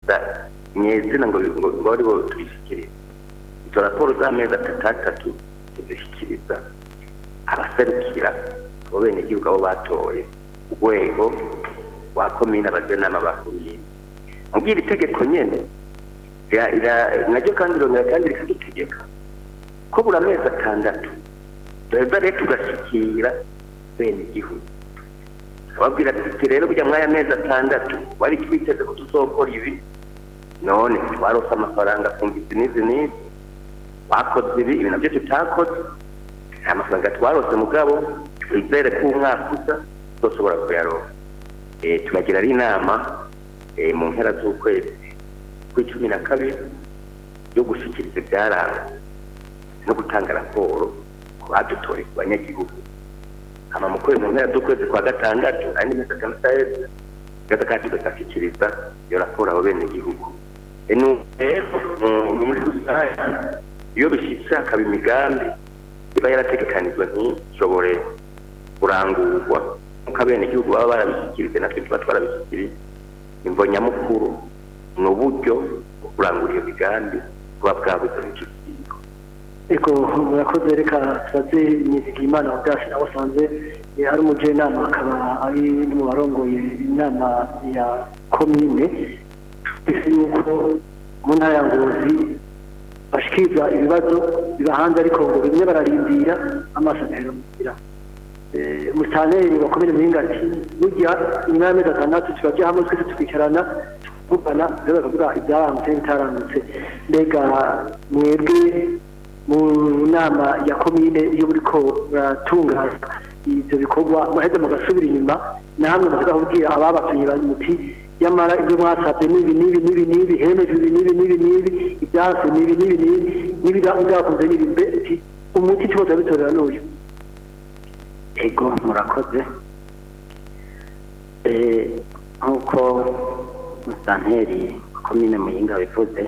kubishyikiriza nyezina ngo ngo ngo ari bo tubishyikirize izo raporo z'amezi atatu atatu tuzishyikiriza abaserukira abo bene igihugu abo batoye urwego rwa komine abajenama ba komine mubwira itegeko nyene ira- ira- naryo kandi rirongera kandi rikadutegeka ko buri amezi atandatu duheza rero tugashyikira bene igihugu ababwira ati rero burya mwaya mezi atandatu wari twiteze ko tuzokora ibi none twarose amafaranga ku izi n'izi n'izi wakoze ibi ibi nabyo tutakoze nta mafaranga twarose mugabo twizere ko umwaka uza tuzoshobora kuyaronka Eh, turagira ari inama eh, mu mpera z'ukwezi kw'icumi na kabiri yo gushyikiriza ibyaranze no gutanga raporo ku badutoreye ku banyagihugu hama mu kwezi mu mpera z'ukwezi kwa gatandatu andi mezi atandatu aheze gaza kandi tugashyikiriza iyo raporo abo bene igihugu rero mm, muri rusange iyo bishyitse hakaba imigambi iba yarategekanijwe ntishobore kurangurwa nk'uko abenegihugu baba barabishyikirije natwe tuba twarabishyikirije imvo nyamukuru ni uburyo bwo kurangura iyo migambi buba bwabuze mu kigo eko murakoze reka tubaze nyizigiye imana ubwacu nawe asanze eh, ari umujyanama akaba ari no mu barongoye inama ya komine twese yuko mu ntara ya ngozi bashikiriza ibibazo biba hanze ariko ngo bimwe bararindira amaso ntayarumvira umusaneri wa komine muhinga ati burya nyuma y'amezi atandatu turajya hamwe twese tukicarana tuvugana rero bakavuga ibyarangutse n'ibitaranutse mbega mwebwe mu nama ya komine iyo buriko muratunganya ibyo bikorwa muheze mugasubira inyuma namwe muvuga kubwira ababatumye bari muti yamara ibyo mwasabye n'ibi n'ibi n'ibi n'ibi hemeje ibi n'ibi n'ibi n'ibi ibyase n'ibi n'ibi n'ibi n'ibi byakunze n'ibi mbe ati umuti tuba bitorera n'uyu ego murakoze Eh, nk'uko musanteri komine muyinga bivuze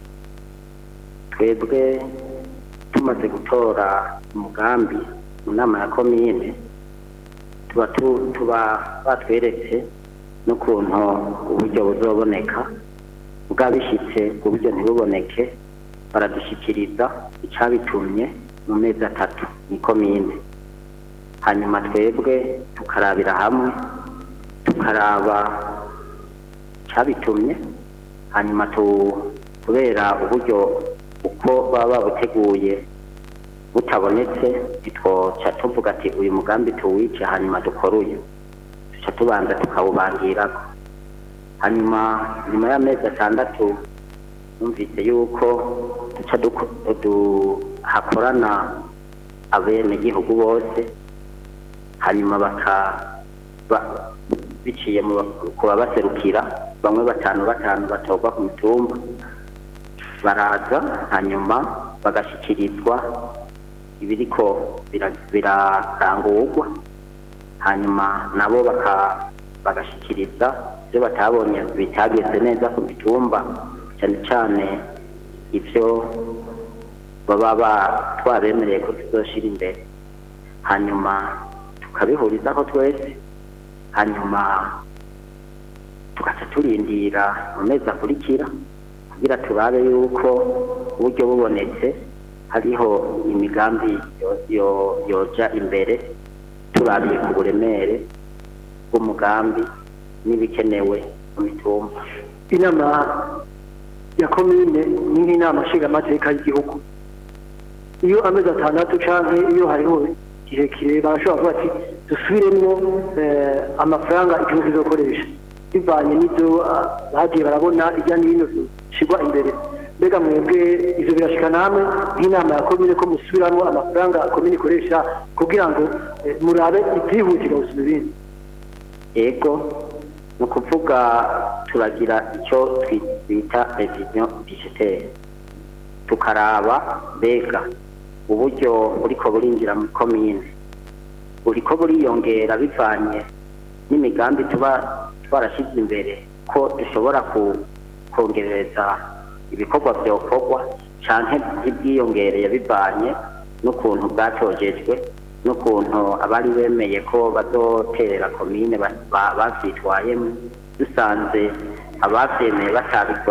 twebwe tumaze gutora umugambi mu nama ya komine tuba tu- tuba batweretse n'ukuntu uburyo buzoboneka bwabishyitse ku buryo ntibuboneke baradushyikiriza icyabitumye mu mezi atatu ni komine hanyuma twebwe tukarabira hamwe tukaraba cyabitumye hanyuma tu kubera uburyo uko baba babuteguye butabonetse ntitwoca tuvuga ati uyu mugambi tuwice hanyuma dukore uyu duca tubanza tukawubangirako hanyuma nyuma y'amezi atandatu numvise yuko duca duko- du- hakorana abenegihugu bose hanyuma baka ba- biciye mu ba- ku babaserukira bamwe batanu batanu batorwa ku mitumba baraza hanyuma bagashyikirizwa ibiriko bira- birarangurwa hanyuma nabo baka- bagashyikiriza ibyo batabonye bitagenze neza ku mitumba cyane cyane ibyo baba ba- twabemereye ko tuzoshira imbere hanyuma tukabihurizaho twese hanyuma tugaca turindira mu mezi akurikira kugira turabe yuko uburyo bubonetse hariho imigambi yo- yo- yoja imbere turabiye ku buremere bw'umugambi n'ibikenewe mu mitumba inama ya komine ni nk'inama nshingamateka y'igihugu iyo amezi atandatu canke iyo hariho kirekire barashobora kuvuga ati dusubiremwo eh, amafaranga igihugu kizokoresha bivanye n'ivyo ah, bagiye barabona irya n'ino bishigwa imbere mbega mwebwe ivyo birashika namwe nk'inama ya komine ko musubiramwo amafaranga komine ikoresha kugira ngo eh, murabe ivyihutirwa gusumba ibindi ego ni ukuvuga turagira icyo twi- twita revision budgetaire tukaraba mbega uburyo buriko burinjira muri komine buriko buriyongera bivanye n'imigambi tuba twarashyize imbere ko dushobora ku- kongereza ibikorwa byokorwa canke ibyiyongereye bivanye n'ukuntu bwatojejwe n'ukuntu abari bemeye ko bazoterera komine ba- ba- bavyitwayemwo dusanze abavyemeye batabikora